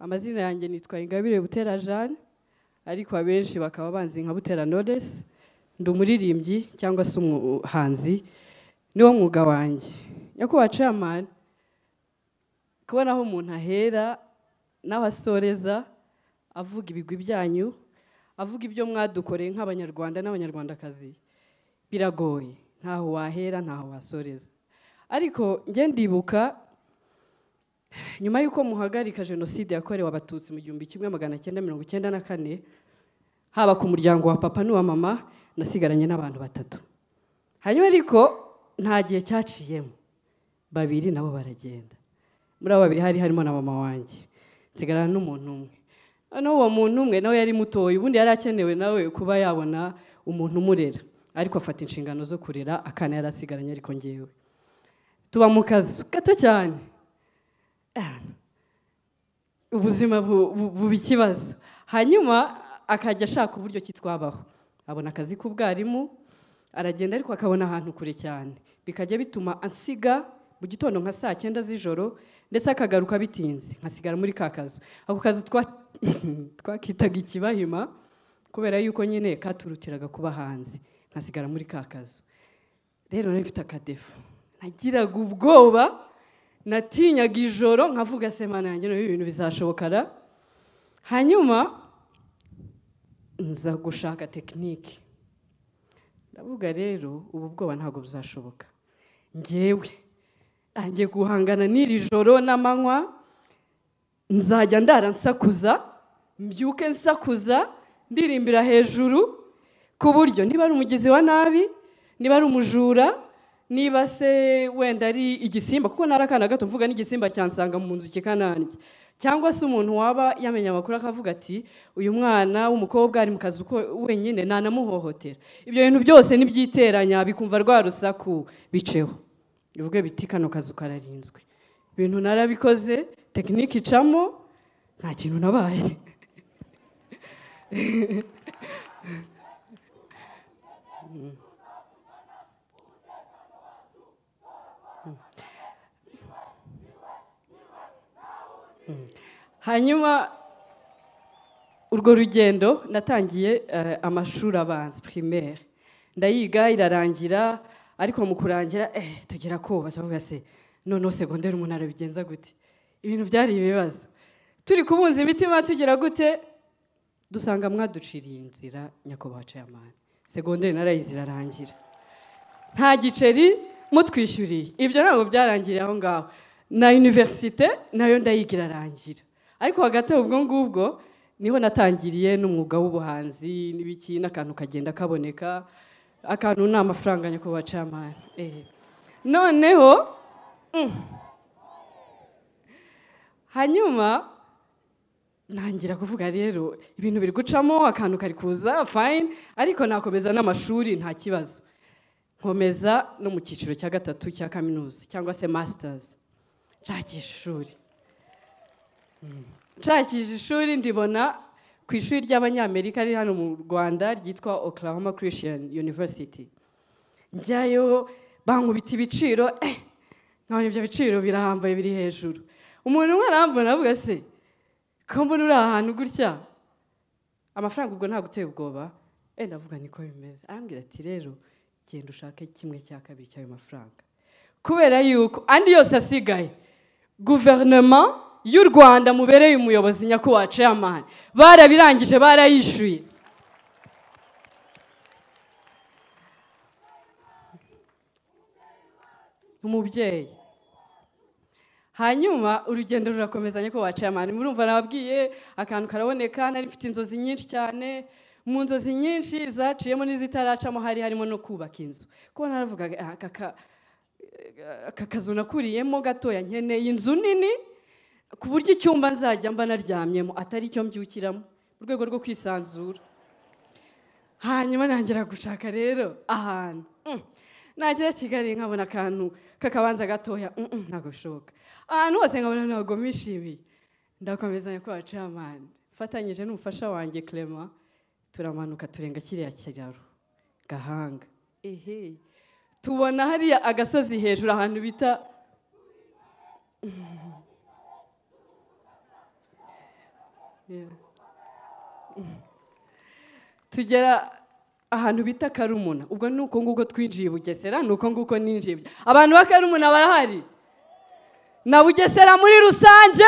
amazina yanjye nitwa ingabire butera jeanne ariko abenshi bakaba banzi nka butera noresi ndi umuririmbyi cyangwa se umuhanzi niwo mwuga wanjye nyakubahwa camani kubona aho umuntu ahera n'aho asoreza avuga ibigwi byanyu avuga ibyo mwadukoreye nk'abanyarwanda n'abanyarwandakazi biragoye ntaho wahera ntaho wasoreza ariko njye ndibuka nyuma y'uko muhagarika jenoside yakorewe abatutsi mu gihumbi kimwe magana cyenda mirongo icyenda na kane haba ku muryango wa papa n'uwa mama nasigaranye n'abantu batatu hanyuma ariko nta gihe cyaciyemo babiri nabo baragenda muri abo babiri hari harimo na mama wanjye nsigarana n'umuntu umwe noneho uwo muntu umwe nawe yari mutoya ubundi yari akenewe nawe kuba yabona umuntu umurera ariko afata inshingano zo kurera akana yari asigaranye ariko ngewe tuba mu kazu gato cyane ubuzima buba ikibazo hanyuma akajya ashaka uburyo ki twabaho abona akazi k'ubwarimu aragenda ariko akabona ahantu kure cyane bikajya bituma ansiga mu gitondo nka saa cyenda z'ijoro ndetse akagaruka bitinze nkasigara muri ka kazu ako kazu twakitaga ikibahima kubera yuko nyine katurutiraga kuba hanze nkasigara muri ka kazu rero nari mfite akadefu nagiraga ubwoba natinyaga ijoro nkavuga sema nanjye n'ubu ibintu bizashobokara hanyuma nza gushaka tekinike ndavuga rero ubu bwoba ntabwo buzashoboka ngewe ntangiye guhangana n'iri joro n'amanywa nzajya ndara nsakuza mbyuke nsakuza ndirimbira hejuru ku buryo niba ari umugizi wa nabi niba ari umujura niba se wenda ari igisimba kuko ntari akana gato mvuga n'igisimba cyansanga mu nzu kikanange cyangwa se umuntu waba yamenya amakuru akavuga ati uyu mwana w'umukobwa ari mu kazi uko wenyine ntanamuhohotera ibyo bintu byose nibyiteranya bikumva rwa rusaku biceho bivuge biti kano kazu kararinzwe ibintu narabikoze tekinike icamo nta kintu nabaye hanyuma urwo rugendo natangiye amashuri abanza primaire ndayiga irarangira ariko mu kurangira tugera koba tuvuga se noneho segonderi umuntu arabigenza gute ibintu byari ibibazo turi kubunza imitima tugira gute dusanga mwaduciriye inzira nyakubahwa ceyamani segonderi narayizi irarangira nta giceri mutwishyuriye ibyo ntabwo byarangiriye aho ngaho na univerisite nayo ndayiga irarangira ariko hagati ubwo ngubwo niho natangiriye n'umwuga w'ubuhanzi n'ibiki n'akantu kagenda kaboneka akantu ni amafaranga nyakubahwa camani noneho hanyuma ntangira kuvuga rero ibintu biri gucamo akantu kari kuza fayini ariko nakomeza n'amashuri nta kibazo nkomeza no mu cyiciro cya gatatu cya kaminuza cyangwa se masitazi nshakisha ishuri nshakisha ishuri ndibona ku ishuri ry'abanyamerika riri hano mu rwanda ryitwa oklahoma christian university njyayo bankubita ibiciro nkabona ibyo biciro birahambaye biri hejuru umuntu umwe arambona avuga se ko mbona uri ahantu gutya amafaranga ubwo ntabwo uteye ubwoba wenda avuga niko bimeze arambwira ati rero genda ushake kimwe cya kabiri cy'ayo mafaranga kubera yuko andi yose asigaye guverinoma y'u rwanda mubereye umuyobozi nyakubahwa ceyamani barabirangije barayishyuye umubyeyi hanyuma urugendo rurakomeza nyakubahwa ceyamani murumva nababwiye akantu karaboneka nari mfite inzozi nyinshi cyane mu nzozi nyinshi zaciyemo n'izitaracamo hari harimo no kubaka inzu kuko naravugaga aka aka kazu nakuriyemo gatoya nkeneye inzu nini ku buryo icyumba nzajya mba naryamyemo atari icyo mbyukiramo mu rwego rwo kwisanzura hanyuma ntangira gushaka rero ahantu nagera kigali nkabona akantu k'akabanza gatoya ntabwo bishoboka ahantu hose nkabona ntabwo mishimiye ndakomeza nyakubahwa camani mfatanyije n'umufasha wanjye clement turamanuka turenga kiriya kiraro gahanga ehe tubona hariya agasozi hejuru ahantu bita tugera ahantu bita karumuna ubwo ni uko nguko twinjiye i bugesera ni uko nguko ninjiye abantu ba karumuna barahari na bugesera muri rusange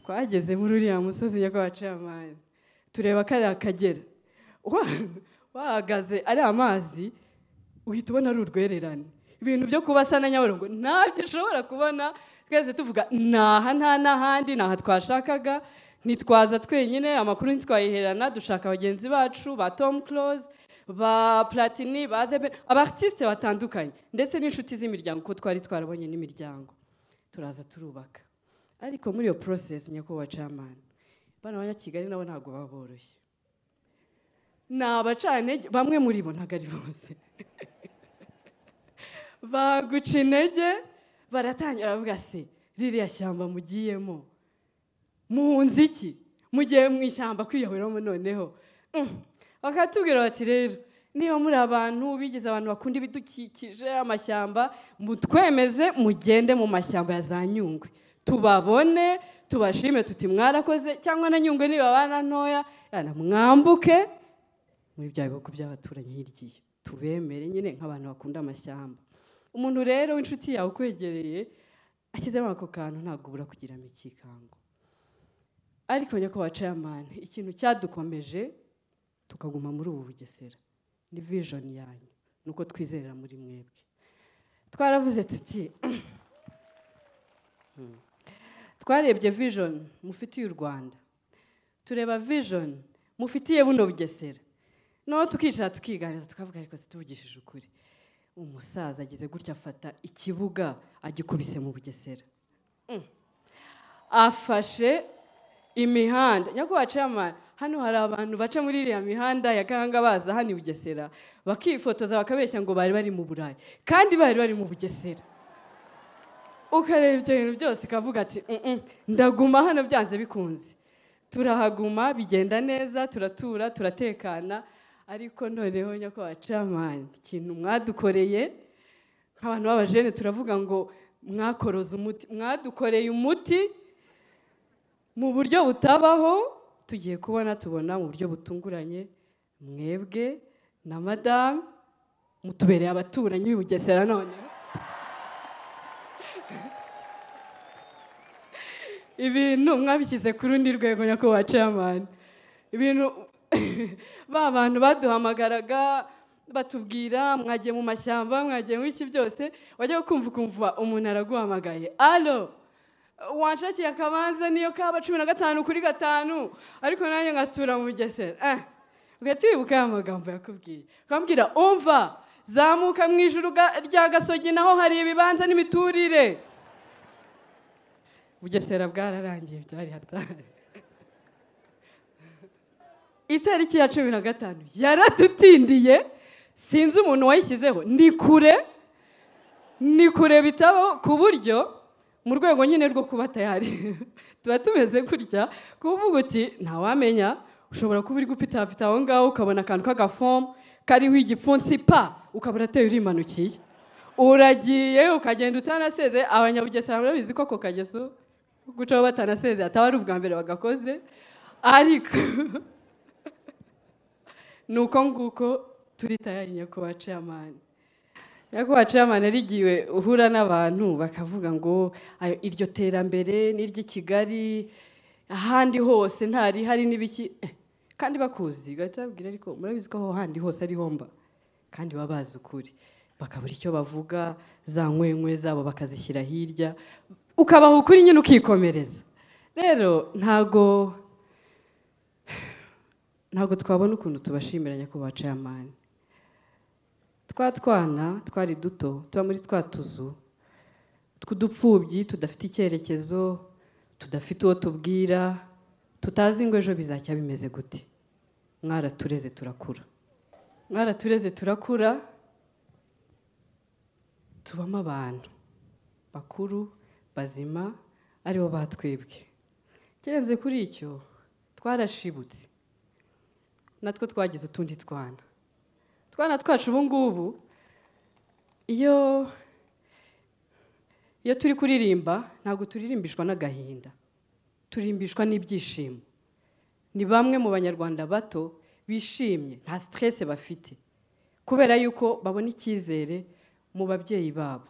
twageze muri uriya musozi nyakubahwa tureba kariya kagera wahagaze ari amazi uhita ubona ari urwererane ibintu byo kubasa na nyabarongo ntabyo ushobora kubona twese tuvuga ntaha nta n'ahandi ntaha twashakaga ntitwaza twenyine amakuru ntitwayiherana dushaka bagenzi bacu ba Tom Close ba platini ba debe abatisite batandukanye ndetse n'inshuti z'imiryango kuko twari twarabonye n'imiryango turaza turubaka ariko muri iyo porosesi nyakubahwa camani bano banyakigali nabo ntabwo baba boroshye ni abacantege bamwe muri bo ntabwo ari bose baguca intege baratangira baravuga se ririya shyamba mugiyemo muhunze iki mugiye mu ishyamba kwiyoboramo noneho bakatubwira bati rero niba muri abantu bigize abantu bakunda ibidukikije amashyamba mutwemeze mugende mu mashyamba ya za nyungwe tubabone tubashime tuti mwarakoze cyangwa na nyungwe nibabana ntoya yana mwambuke muri bya bihugu by'abaturanyi hirya tubemere nyine nk'abantu bakunda amashyamba umuntu rero w'inshuti yawe ukwegereye ashyizemo ako kantu ntabwo ubura kugiramo ikikango ariko nyakubahwa ceyamani ikintu cyadukomeje tukaguma muri ubu bugesera ni vision yanyu ni uko twizerera muri mwebwe twaravuze tuti twarebye vision mufitiye u rwanda tureba vision mufitiye buno bugesera noneho tukicara tukiganiriza tukavuga ariko zituvugishije ukuri umusaza agize gutya afata ikibuga agikubise mu bugesera afashe imihanda nyakubahwa ceyamani hano hari abantu baca muri iriya mihanda ya gahanga baza hano i bugesera bakifotoza bakabeshya ngo bari bari mu burayi kandi bari bari mu bugesera ukareba ibyo bintu byose ukavuga ati ndaguma hano byanze bikunze turahaguma bigenda neza turatura turatekana ariko noneho nyakubahwa ceyamani ikintu mwadukoreye nk'abantu b'abajene turavuga ngo mwakoroze umuti mwadukoreye umuti mu buryo butabaho tugiye kubona tubona mu buryo butunguranye mwebwe na madamu mutubereye abaturanyi b'i bugesera none ibintu mwabishyize ku rundi rwego nyakubahwa ceyamani ibintu ba bantu baduhamagaraga batubwira mwagiye mu mashyamba mwagiye mu iki byose wajya kumva ukumva umuntu araguhamagaye alo wanshakiye akabanza niyo kaba cumi na gatanu kuri gatanu ariko nanjye nkatura mu bugesera eh ugahita wibuka ya magambo yakubwiye ukambwira umva zamuka mu ijuru rya gasogi naho hari ibibanza n'imiturire bugesera bwararangiye byari hatari itariki ya cumi na gatanu yaratutindiye sinzi umuntu wayishyizeho ni kure ni kure bitabo ku buryo mu rwego nyine rwo kuba tayari tuba tumeze gutya kuvuga uti ntawamenya ushobora kuba uri gupitapita aho ngaho ukabona akantu k'agafomu kariho igipfunsi pa ukaba urateye urimanukiye uragiye ukagenda utanaseze abanyabugesera barabizi ko ako kageso gucaho batanaseze ataba ari ubwa mbere bagakoze ariko ni uko nguko turi tayari nyakubahwa ceyamani nyakubahwa ceyamani yarigiwe uhura n'abantu bakavuga ngo iryo terambere n'iry'i kigali ahandi hose ntarihari n'ibiki kandi bakuzi ugahita babwira ariko murabizi ko aho handi hose ariho mba kandi baba bazi ukuri bakabura icyo bavuga za nkwenkwe zabo bakazishyira hirya ukabaha ukuri nyine ukikomereza rero ntago ntago twabona ukuntu tubashimira nyakubahwa ceyamani twa twana twari duto tuba muri twa tuzu tw'udupfubyi tudafite icyerekezo tudafite uwo tubwira tutazi ngo ejo bizajya bimeze gute mwaratureze turakura mwaratureze turakura tubamo abantu bakuru bazima aribo batwebwe kirenze kuri icyo twarashibutse natwo twagize utundi twana twana twacu ubu ngubu iyo iyo turi kuririmba ntabwo turirimbishwa n'agahinda turimbishwa n'ibyishimo ni bamwe mu banyarwanda bato bishimye nta siteresi bafite kubera yuko babona icyizere mu babyeyi babo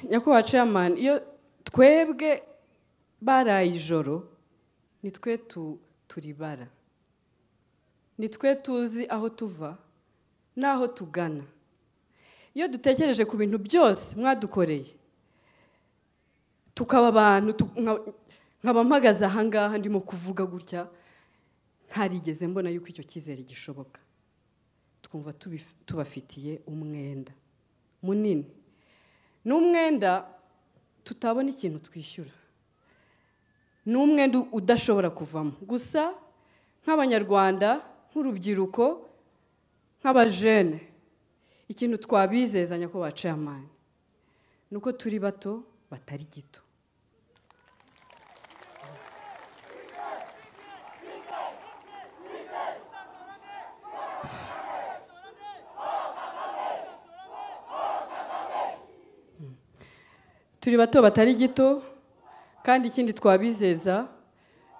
nyakubahwa chairman iyo twebwe baraye ijoro ni twe turibara ni twe tuzi aho tuva n'aho tugana iyo dutekereje ku bintu byose mwadukoreye tukaba abantu nkaba mpagaze ahangaha ndimo kuvuga gutya ntarigeze mbona yuko icyo cyizere gishoboka twumva tubafitiye umwenda munini ni umwenda tutabona ikintu twishyura ni umwenda udashobora kuvamo gusa nk'abanyarwanda nk'urubyiruko nk'abajene ikintu twabizezanya ko baciye amani ni uko turi bato batari gito turi bato batari gito kandi ikindi twabizeza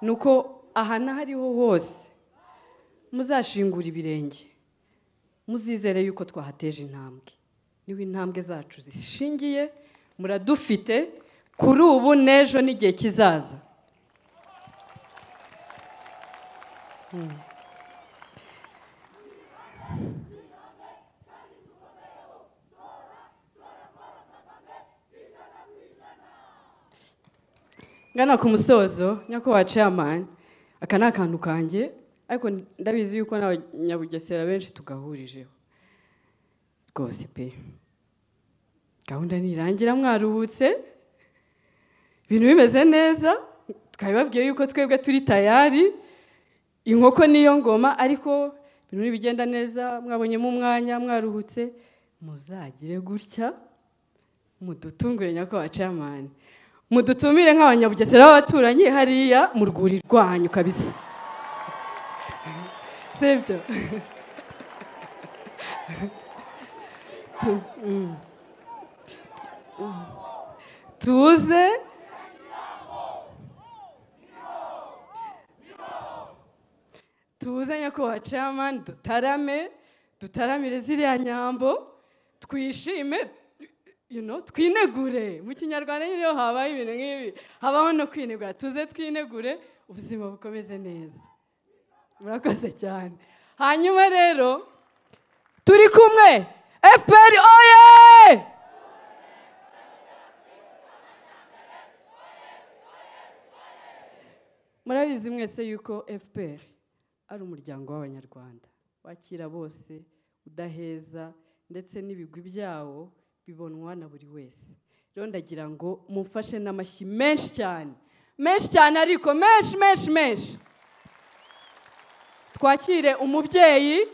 ni uko aha n'ahariho hose muzashingura ibirenge muzizere yuko twahateje intambwe niho intambwe zacu zishingiye muradufite kuri ubu n'ejo n'igihe kizaza ngana ku musozo nyakubahwa chairman aka ni akantu kanjye ariko ndabizi yuko n'abanyabugesera benshi tugahurijeho rwose pe gahunda ntirangira mwaruhutse ibintu bimeze neza twabibabwiye yuko twebwe turi tayari inkoko niyo ngoma ariko ibintu ntibigenda neza mwabonyemo umwanya mwaruhutse muzagire gutya mudutungure nyakubahwa chairman mudutumire nk'abanyabugesera b'abaturanyi hariya mu rwuri rwanyu kabisa si ibyo tuze tuze nyakubahwa chairman dutarame dutaramire ziriya nyambo twishime twinegure mu kinyarwanda nyine iyo habaye ibintu nk'ibi habaho no kwinegura tuze twinegure ubuzima bukomeze neza murakoze cyane hanyuma rero turi kumwe efuperi oye murabizi mwese yuko efuperi ari umuryango w'abanyarwanda wakira bose udaheza ndetse n'ibigwi byawo bibonwa na buri wese rero ndagira ngo mufashe n'amashyi menshi cyane menshi cyane ariko menshi menshi menshi twakire umubyeyi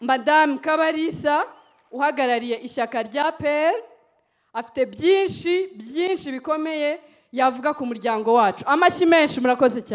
madamu kabarisa uhagarariye ishyaka rya peri afite byinshi byinshi bikomeye yavuga ku muryango wacu amashyi menshi murakoze cyane